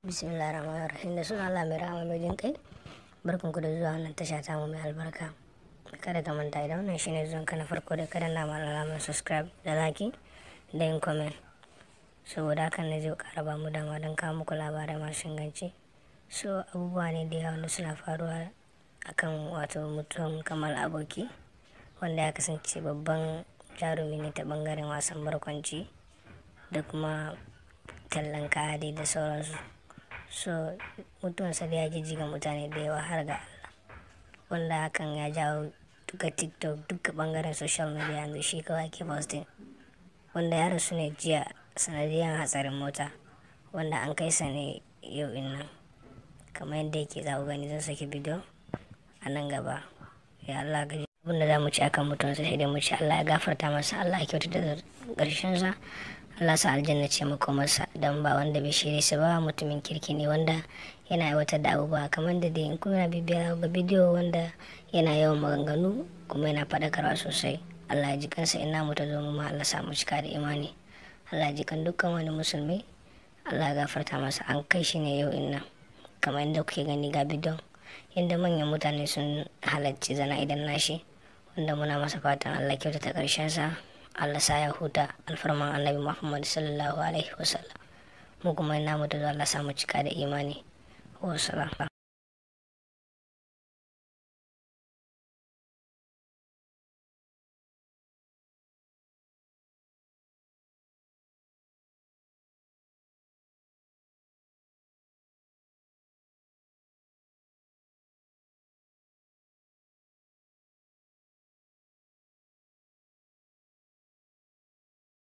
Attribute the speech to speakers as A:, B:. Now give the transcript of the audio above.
A: bismillah rahman rahim da suna Allah mai rahama mai jin kai barkan ku da zuwa wannan tasha ta mu mai albarka kada ka manta idan wannan shine zuwan ka na farko da kada na mala alamar subscribe da like da yin comment saboda hakan ne zai kara ba mu dama don kawo muku labarai masu inganci so abubuwa ne da yawa wanda suna faruwa akan wato mutum kamar aboki wanda ya kasance babban jarumi ne ta bangaren wasan barkwanci da kuma tallan kaya da sauransu so mutuwansa da ya jijjiga mutane da yawa har ga Allah wanda hakan ya jawo duka tiktok duka bangaren social media yanzu shi kawai ke posting wanda ya rasu ne jiya sanadiyar hatsarin mota wanda an kai sa ne yau nan kamar yadda yake za gani zan saki bidiyo a nan gaba ya Allah gaji abinda za mu ci akan mutuwansa sai dai mu ci Allah ya gafarta masa Allah ya kyautata da ƙarshen sa Allah sa aljanna ce masa don ba wanda bai shirye su ba mutumin kirki ne wanda yana aiwatar da abubuwa kamar da dai in kuna bibiya ga bidiyo wanda yana yawan maganganu kuma yana faɗakarwa sosai Allah ya ji kansa ina mu ta zo mu ma Allah sa mu cika da imani Allah ya ji kan dukkan wani musulmi Allah ya gafarta masa an kai shi ne yau inna kamar yadda kuke gani ga bidiyon yadda manyan mutane sun halarci zana idan nashi wanda muna masa fatan Allah kyautata ƙarshen sa Allah sa ya huta alfarman annabi Muhammad sallallahu alaihi wasallam mu kuma ina mu da Allah samu cika da imani wa